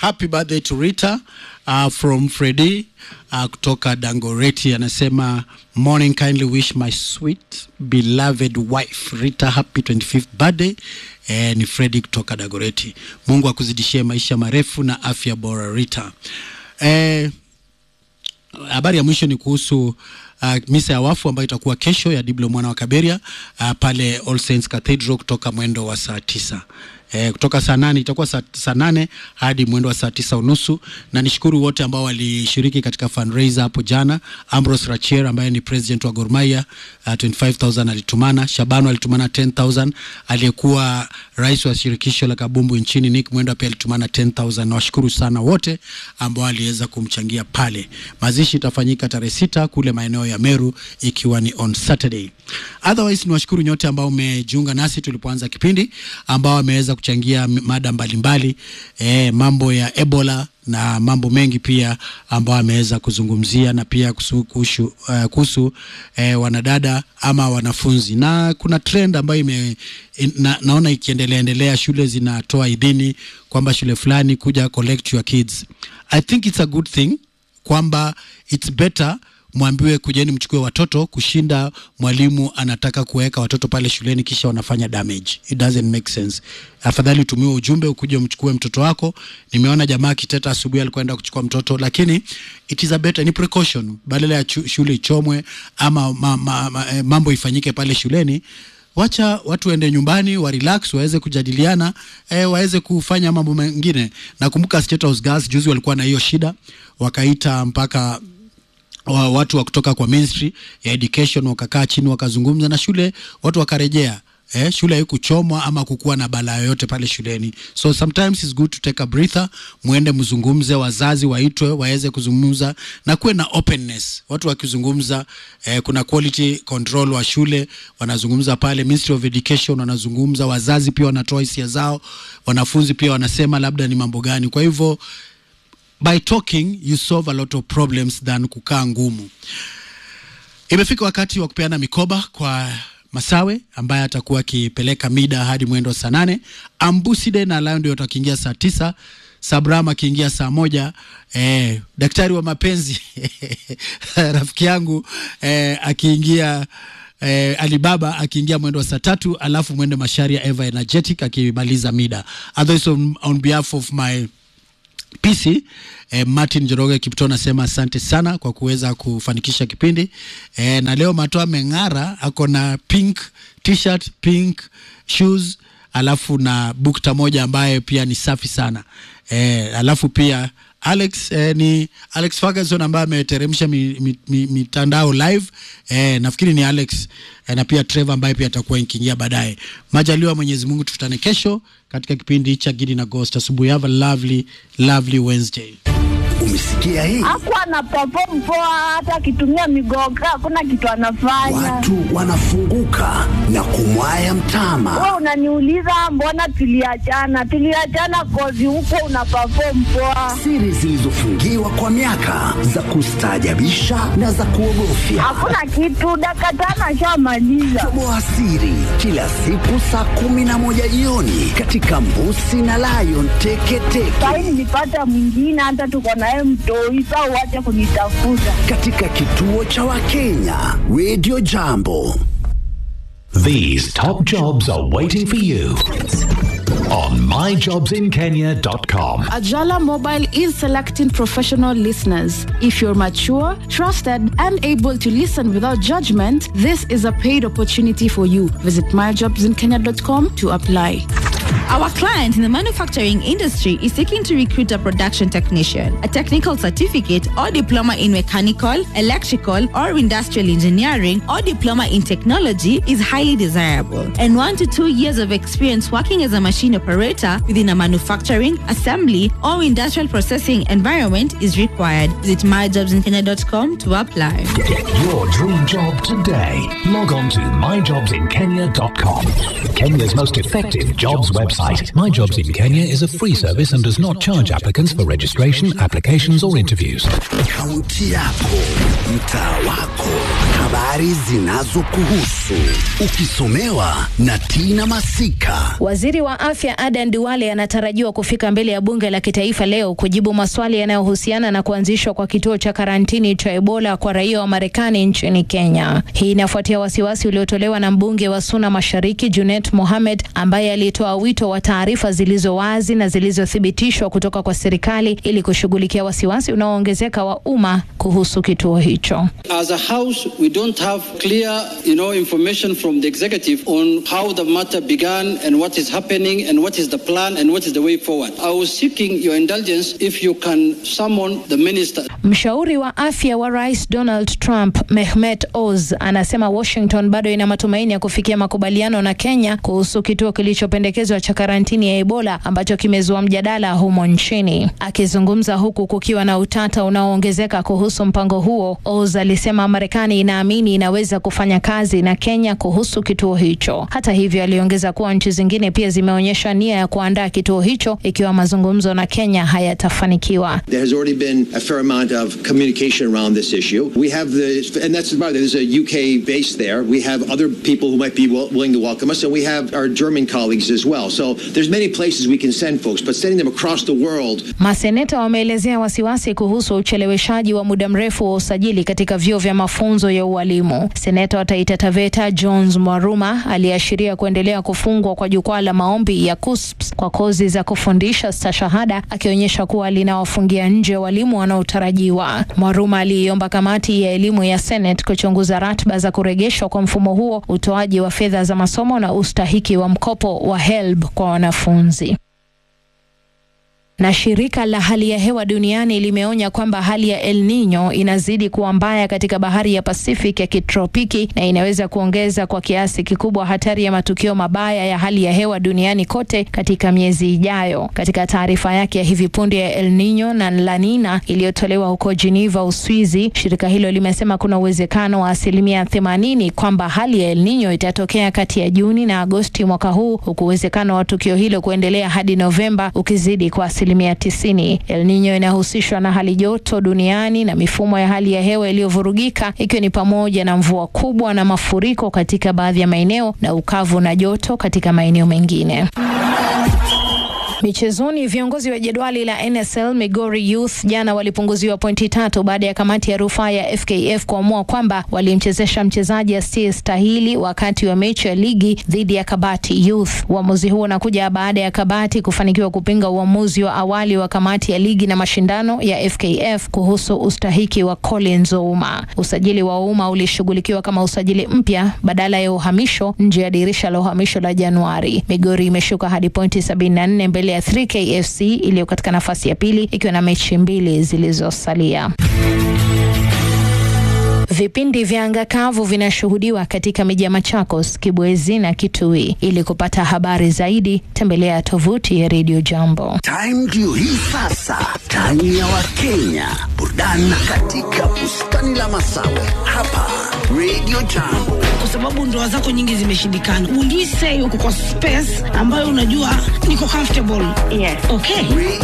happy birthday to Rita uh, from Freddy uh, kutoka Dangoreti anasema morning kindly wish my sweet beloved wife Rita happy 25th birthday eh, ni Freddy kutoka Dangoreti. Mungu akuzidishie maisha marefu na afya bora Rita. Eh, habari ya mwisho ni kuhusu uh, misa ya wafu ambayo itakuwa kesho ya Diblo mwana wa Kaberia uh, pale All Saints Cathedral kutoka mwendo wa saa tisa eh, kutoka saa nane itakuwa saa, saa nane hadi mwendo wa saa tisa unusu na nishukuru wote ambao walishiriki katika fundraiser hapo jana Ambrose Rachier ambaye ni president wa Gor Mahia uh, 25000 alitumana Shabano alitumana 10000 aliyekuwa rais wa shirikisho la kabumbu nchini Nick Mwendo pia alitumana 10000 na washukuru sana wote ambao waliweza kumchangia pale mazishi itafanyika tarehe sita kule maeneo ya Meru ikiwa ni on Saturday otherwise ni washukuru nyote ambao umejiunga nasi tulipoanza kipindi ambao wameweza kuchangia m- mada mbalimbali eh, mambo ya Ebola na mambo mengi pia ambao ameweza kuzungumzia na pia kuhusu, kuhusu, uh, kuhusu eh, wanadada ama wanafunzi na kuna trend ambayo ime, in, na, naona ikiendelea endelea shule zinatoa idhini kwamba shule fulani kuja collect your kids i think it's a good thing kwamba it's better mwambiwe kujeni mchukue watoto kushinda mwalimu anataka kuweka watoto pale shuleni kisha wanafanya damage it doesn't make sense afadhali utumiwe ujumbe ukuje umchukue mtoto wako nimeona jamaa akiteta asubuhi alikwenda kuchukua mtoto lakini it is a better ni precaution badala ya chu- shule ichomwe ama ma, ma, ma, eh, mambo ifanyike pale shuleni wacha watu waende nyumbani wa relax waweze kujadiliana eh, waweze kufanya mambo mengine nakumbuka State House Girls juzi walikuwa na hiyo shida wakaita mpaka wa, watu wa kutoka kwa ministry ya education wakakaa chini wakazungumza na shule watu wakarejea Eh, shule haikuchomwa ama kukuwa na balaa yoyote pale shuleni so sometimes it's good to take a breather mwende mzungumze wazazi waitwe waweze kuzungumza na kuwe na openness watu wakizungumza eh, kuna quality control wa shule wanazungumza pale ministry of education wanazungumza wazazi pia wanatoa hisia zao wanafunzi pia wanasema labda ni mambo gani kwa hivyo by talking you solve a lot of problems than kukaa ngumu imefika wakati wa kupeana mikoba kwa masawe ambaye atakuwa akipeleka mida hadi mwendo wa saa nane ambuside na layo ndio watakiingia saa tisa sabram akiingia saa moja eh, daktari wa mapenzi rafiki yangu eh, akiingia eh, Alibaba akiingia mwendo wa saa tatu alafu mwende Masharia Eva Energetic akimaliza mida. Otherwise on, on behalf of my PC eh, Martin Joroge Kipto nasema asante sana kwa kuweza kufanikisha kipindi eh, na leo Mato ameng'ara, ako na pink t-shirt, pink shoes alafu na bukta moja ambaye pia ni safi sana eh, alafu pia Alex eh, ni Alex Ferguson ambaye ameteremsha mi- mi- mi- mitandao live eh, nafikiri ni Alex eh, na pia Trevor ambaye pia atakuwa ikiingia baadaye. Majaliwa Mwenyezi Mungu, tukutane kesho katika kipindi cha Gidi na Ghost asubuhi. Have a lovely lovely Wednesday. Umesikia hii? Hakuwa ana perform poa, hata akitumia migoga hakuna kitu anafanya. Watu wanafunguka na kumwaya mtama. Wewe unaniuliza mbona tuliachana? Tuliachana kozi huko una perform poa, Siri zilizofungiwa kwa miaka za kustaajabisha na za kuogofya. hakuna kitu. Dakika tano ashamaliza. Toboa siri kila siku saa kumi na moja jioni katika Mbusi na Lion Teketeke Sahi nilipata mwingine, hata tuko naye mtoi. Saa uache kunitafuta. katika kituo cha Wakenya Radio Jambo. These top jobs are waiting for you on myjobsinkenya.com. Ajala Mobile is selecting professional listeners. If you're mature, trusted, and able to listen without judgment, this is a paid opportunity for you. Visit myjobsinkenya.com to apply. Our client in the manufacturing industry is seeking to recruit a production technician. A technical certificate or diploma in mechanical, electrical, or industrial engineering or diploma in technology is highly desirable. And one to two years of experience working as a machine operator within a manufacturing, assembly, or industrial processing environment is required. Visit myjobsinkenya.com to apply. Get your dream job today. Log on to myjobsinkenya.com. Kenya's most effective jobs website. My Jobs in Kenya is a free service and does not charge applicants for registration, applications, or interviews. Kaunti yako, mtaa wako, Habari zinazokuhusu ukisomewa na Tina Masika. Waziri wa afya Adan Duale anatarajiwa kufika mbele ya bunge la kitaifa leo kujibu maswali yanayohusiana na kuanzishwa kwa kituo cha karantini cha Ebola kwa raia wa Marekani nchini Kenya. Hii inafuatia wasiwasi uliotolewa na mbunge wa Suna Mashariki Junet Mohamed ambaye alitoa wito wa taarifa zilizo wazi na zilizothibitishwa kutoka kwa serikali ili kushughulikia wasiwasi unaoongezeka wa umma kuhusu kituo hicho. As a House, we don't have clear, you know, information from the executive on how the matter began and what is happening and what is the plan and what is the way forward. I was seeking your indulgence if you can summon the minister. Mshauri wa afya wa Rais Donald Trump, Mehmet Oz, anasema Washington bado ina matumaini ya kufikia makubaliano na Kenya kuhusu kituo kilichopendekezwa cha karantini ya Ebola ambacho kimezua mjadala humo nchini. Akizungumza huku kukiwa na utata unaoongezeka kuhusu mpango huo, Oz alisema Marekani inaamini inaweza kufanya kazi na Kenya kuhusu kituo hicho. Hata hivyo, aliongeza kuwa nchi zingine pia zimeonyesha nia ya kuandaa kituo hicho ikiwa mazungumzo na Kenya hayatafanikiwa. There has already been a fair amount of communication around this issue. We have the, and that's about it. There's a UK base there. We have other people who might be will, willing to welcome us, and we have our German colleagues as well. So there's many places we can send folks, but sending them across the world Maseneta wameelezea wasiwasi kuhusu ucheleweshaji wa muda mrefu wa usajili katika vyuo vya mafunzo ya ualimu. Seneta wa Taita Taveta Jones Mwaruma aliashiria kuendelea kufungwa kwa jukwaa la maombi ya KUSPS kwa kozi za kufundisha stashahada, akionyesha kuwa linawafungia nje walimu wanaotarajiwa. Mwaruma aliiomba kamati ya elimu ya Senate kuchunguza ratiba za kurejeshwa kwa mfumo huo, utoaji wa fedha za masomo na ustahiki wa mkopo wa HELB kwa wanafunzi na shirika la hali ya hewa duniani limeonya kwamba hali ya El Nino inazidi kuwa mbaya katika bahari ya Pacific ya kitropiki na inaweza kuongeza kwa kiasi kikubwa hatari ya matukio mabaya ya hali ya hewa duniani kote katika miezi ijayo. Katika taarifa yake ya hivi punde ya El Nino na La Nina iliyotolewa huko Geneva, Uswizi, shirika hilo limesema kuna uwezekano wa asilimia 80 kwamba hali ya El Nino itatokea kati ya Juni na Agosti mwaka huu, huku uwezekano wa tukio hilo kuendelea hadi Novemba ukizidi kwa asilimia tisini. El Nino inahusishwa na hali joto duniani na mifumo ya hali ya hewa iliyovurugika ikiwa ni pamoja na mvua kubwa na mafuriko katika baadhi ya maeneo na ukavu na joto katika maeneo mengine. Michezoni, viongozi wa jedwali la NSL Migori Youth jana walipunguziwa pointi tatu baada ya kamati ya rufaa ya FKF kuamua kwamba walimchezesha mchezaji asiyestahili wakati wa mechi ya ligi dhidi ya Kabati Youth. Uamuzi huo unakuja baada ya Kabati kufanikiwa kupinga uamuzi wa awali wa kamati ya ligi na mashindano ya FKF kuhusu ustahiki wa Collins Ouma. Usajili wa Ouma ulishughulikiwa kama usajili mpya badala ya uhamisho nje ya dirisha la uhamisho la Januari. Migori imeshuka hadi pointi 74 mbele ya 3K FC iliyo katika nafasi ya pili ikiwa na mechi mbili zilizosalia. Vipindi vya anga kavu vinashuhudiwa katika miji ya Machakos, Kibwezi na Kitui. Ili kupata habari zaidi, tembelea tovuti ya Radio Jambo. Time ndio hii sasa, time ya Wakenya, burudani katika bustani la Masawe hapa Radio Jambo. kwa sababu ndoa zako nyingi zimeshindikana. Will you say uko kwa space ambayo unajua niko comfortable? Yes. Okay.